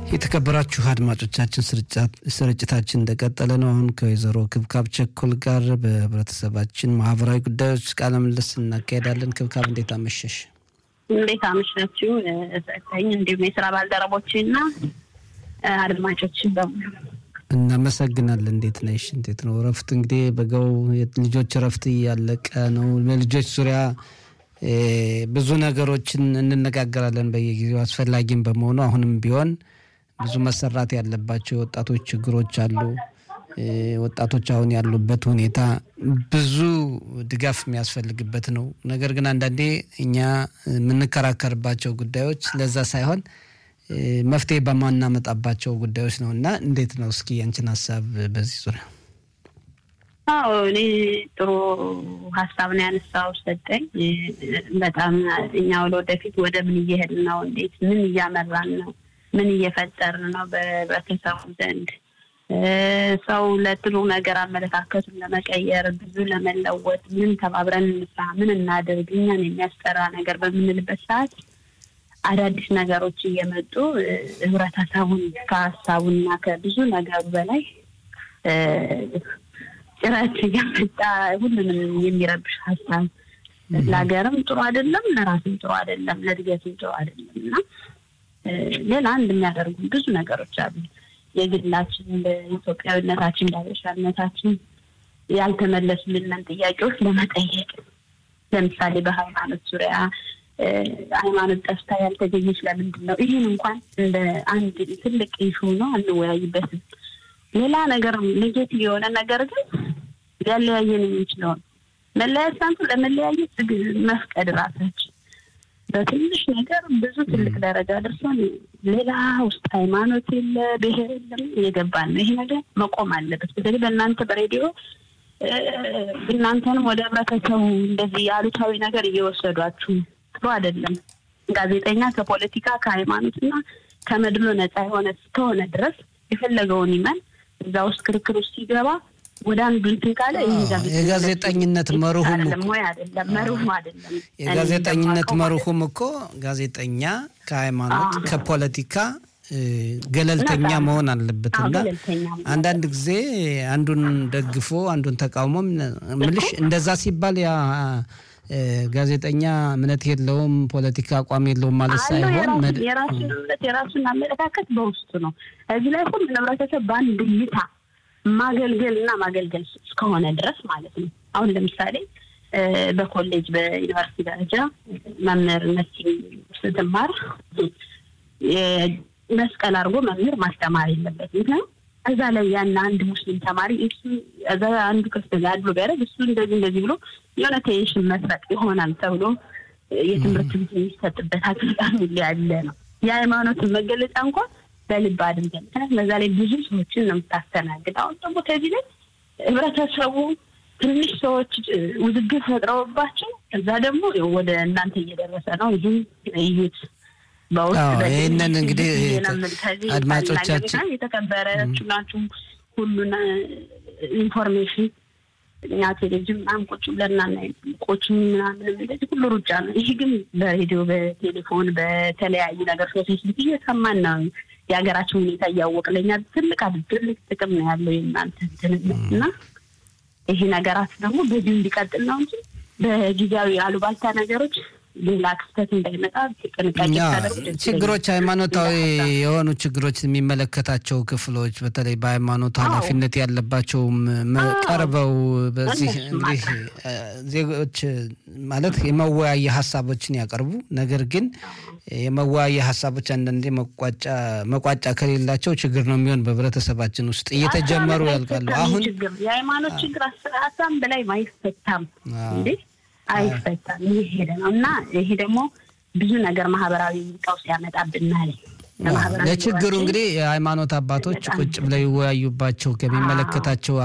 የተከበራችሁ አድማጮቻችን ስርጭታችን እንደቀጠለ ነው። አሁን ከወይዘሮ ክብካብ ቸኮል ጋር በህብረተሰባችን ማህበራዊ ጉዳዮች ቃለ ምልልስ እናካሄዳለን። ክብካብ እንዴት አመሸሽ? እንዴት አመሻችሁ? ሰጠኝ እንዲሁም የስራ ባልደረቦች እና አድማጮችን በሙሉ እናመሰግናለን። እንዴት ነሽ? እንዴት ነው እረፍት? እንግዲህ በጋው ልጆች እረፍት እያለቀ ነው። በልጆች ዙሪያ ብዙ ነገሮችን እንነጋገራለን በየጊዜው አስፈላጊም በመሆኑ አሁንም ቢሆን ብዙ መሰራት ያለባቸው የወጣቶች ችግሮች አሉ። ወጣቶች አሁን ያሉበት ሁኔታ ብዙ ድጋፍ የሚያስፈልግበት ነው። ነገር ግን አንዳንዴ እኛ የምንከራከርባቸው ጉዳዮች ለዛ ሳይሆን መፍትሄ በማናመጣባቸው ጉዳዮች ነው እና እንዴት ነው እስኪ ያንችን ሀሳብ በዚህ ዙሪያ? አዎ እኔ ጥሩ ሀሳብ ነው ያነሳው ሰጠኝ። በጣም እኛ ወደፊት ወደ ምን እየሄድን ነው? እንዴት ምን እያመራን ነው? ምን እየፈጠርን ነው በህብረተሰቡ ዘንድ ሰው ለጥሩ ነገር አመለካከቱን ለመቀየር ብዙ ለመለወጥ ምን ተባብረን እንስራ፣ ምን እናድርግ፣ እኛን የሚያስጠራ ነገር በምንልበት ሰዓት አዳዲስ ነገሮች እየመጡ ህብረተሰቡን ከሀሳቡና ከብዙ ነገሩ በላይ ጭረት እያመጣ ሁሉንም የሚረብሽ ሀሳብ ለሀገርም ጥሩ አይደለም፣ ለራስም ጥሩ አይደለም፣ ለእድገትም ጥሩ አይደለም እና ሌላ አንድ የሚያደርጉ ብዙ ነገሮች አሉ። የግላችን በኢትዮጵያዊነታችን በሀበሻነታችን ያልተመለሱልንን ጥያቄዎች ለመጠየቅ ለምሳሌ በሃይማኖት ዙሪያ ሃይማኖት ጠፍታ ያልተገኘች ለምንድን ነው? ይህን እንኳን እንደ አንድ ትልቅ ኢሹ ነው፣ አንወያይበትም። ሌላ ነገር ኔጌቲቭ የሆነ ነገር ግን ሊያለያየን የሚችለውን መለያየት ሳንቱ ለመለያየት መፍቀድ ራሳችን በትንሽ ነገር ብዙ ትልቅ ደረጃ ደርሶን ሌላ ውስጥ ሃይማኖት የለ ብሔር የለም እየገባን ነው። ይሄ ነገር መቆም አለበት። በተለይ በእናንተ በሬዲዮ እናንተንም ወደ ህብረተሰቡ እንደዚህ አሉታዊ ነገር እየወሰዷችሁ ጥሩ አይደለም። ጋዜጠኛ ከፖለቲካ ከሃይማኖትና ከመድሎ ነፃ የሆነ እስከሆነ ድረስ የፈለገውን ይመን እዛ ውስጥ ክርክር ውስጥ ሲገባ ወደ አንዱ እንትን ካለ የጋዜጠኝነት መርሁም ወይ አይደለም መርሁም አይደለም። የጋዜጠኝነት መርሁም እኮ ጋዜጠኛ ከሃይማኖት ከፖለቲካ ገለልተኛ መሆን አለበት እና አንዳንድ ጊዜ አንዱን ደግፎ አንዱን ተቃውሞ ምልሽ እንደዛ ሲባል ያ ጋዜጠኛ እምነት የለውም ፖለቲካ አቋም የለውም ማለት ሳይሆን የራሱን እምነት የራሱን አመለካከት በውስጡ ነው። እዚህ ላይ ሁሉ ህብረተሰብ በአንድ እይታ ማገልገል እና ማገልገል እስከሆነ ድረስ ማለት ነው። አሁን ለምሳሌ በኮሌጅ በዩኒቨርሲቲ ደረጃ መምህርነት ስትማር መስቀል አድርጎ መምህር ማስተማር የለበት። ምክንያቱም እዛ ላይ ያን አንድ ሙስሊም ተማሪ እሱ እዛ አንዱ ክርስትና አድሎ ቢያደርግ እሱ እንደዚህ እንደዚህ ብሎ የሆነ ቴንሽን መስረቅ ይሆናል ተብሎ የትምህርት ቤት የሚሰጥበት አጋጣሚ ያለ ነው። የሃይማኖትን መገለጫ እንኳን በልብ አድርገን ምክንያቱም በዛ ላይ ብዙ ሰዎችን ነው የምታስተናግድ። አሁን ደግሞ ከዚህ ላይ ህብረተሰቡ ትንሽ ሰዎች ውዝግብ ፈጥረውባቸው እዛ ደግሞ ወደ እናንተ እየደረሰ ነው። ይህም እዩት። ይህንን እንግዲህ አድማጮቻችን የተከበረችሁ ናችሁ። ሁሉን ኢንፎርሜሽን እኛ ቴሌቪዥን ምናምን ቁጭ ብለን ቆች ምናምን እንደዚህ ሁሉ ሩጫ ነው። ይህ ግን በሬዲዮ በቴሌፎን በተለያዩ ነገር ፌስቡክ እየሰማን ነው የሀገራችን ሁኔታ እያወቅ ለኛ ትልቅ ትልቅ ጥቅም ነው ያለው የእናንተ እና ይሄ ነገራት ደግሞ በዚሁ እንዲቀጥል ነው እንጂ በጊዜያዊ አሉባልታ ነገሮች ሌላ ክስተት እንዳይመጣ ጥንቃቄ ችግሮች ሃይማኖታዊ የሆኑ ችግሮች የሚመለከታቸው ክፍሎች በተለይ በሃይማኖት ኃላፊነት ያለባቸውም ቀርበው በዚህ እንግዲህ ዜጎች ማለት የመወያየ ሀሳቦችን ያቀርቡ። ነገር ግን የመወያየ ሀሳቦች አንዳንዴ መቋጫ ከሌላቸው ችግር ነው የሚሆን በህብረተሰባችን ውስጥ እየተጀመሩ ያልቃሉ። አሁን የሃይማኖት ችግር ሀሳብ በላይ አይፈታም እንዴ አይፈታም። ይህ ሄደ ነው እና ይሄ ደግሞ ብዙ ነገር ማህበራዊ ቀውስ ያመጣብናል። ለችግሩ እንግዲህ የሃይማኖት አባቶች ቁጭ ብለው ይወያዩባቸው ከሚመለከታቸው